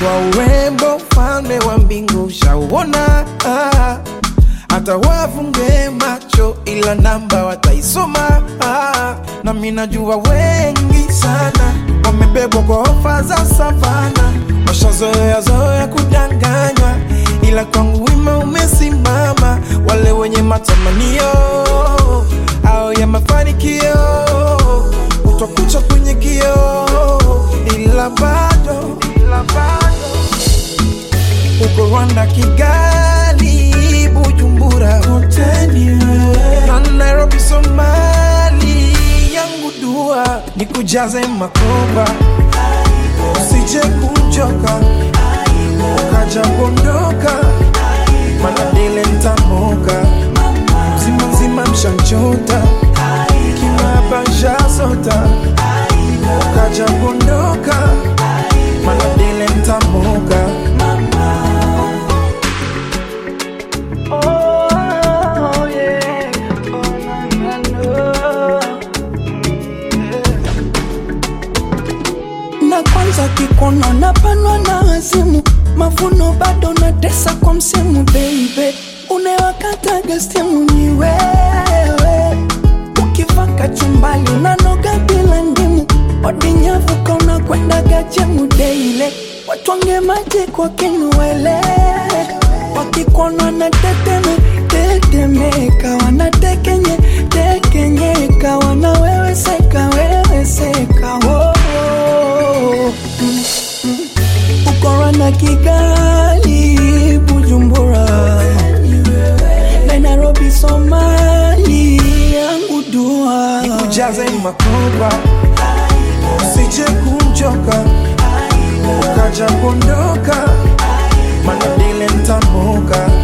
kwa urembo, ufalme wa mbingu ushauona. Ah, hata wafunge macho, ila namba wataisoma. Ah, na mimi najua wengi sana wamebebwa kwa ofa za savana, washazoea zoea kudanganywa, ila kwangu wima umesimama. Wale wenye matamanio au ya mafanikio utakucha kwenye kio, ila bado ila bado uko Rwanda, Kigali, Bujumbura, hoteli na Nairobi, Somali. Yangu dua ni kujaze makoba, usije kuchoka ukaja kuondoka, mana dile ntamoka mzima mzima mshanchota kimabasha sota ukaja kuondoka, mana dile ntamoka Oh, yeah. Oh, na, na, na. na kwanza kikono na panwa na wazimu mavuno bado na tesa kwa msimu baby unewakataga stimu ni wewe ukivaka chumbali unanoga bila ndimu odinyavuka unakwendaga jemu deile watwange maji kwa kinuwele wakikona na teteme tetemeka wanatekenye tekenyeka wanaweweseka weweseka oh, oh. Mm, mm. ukora na kigali bujumbura na nairobi somali yangu dua nikujaze makoba, usije kuchoka ukaja kuondoka, mana dile ntamoka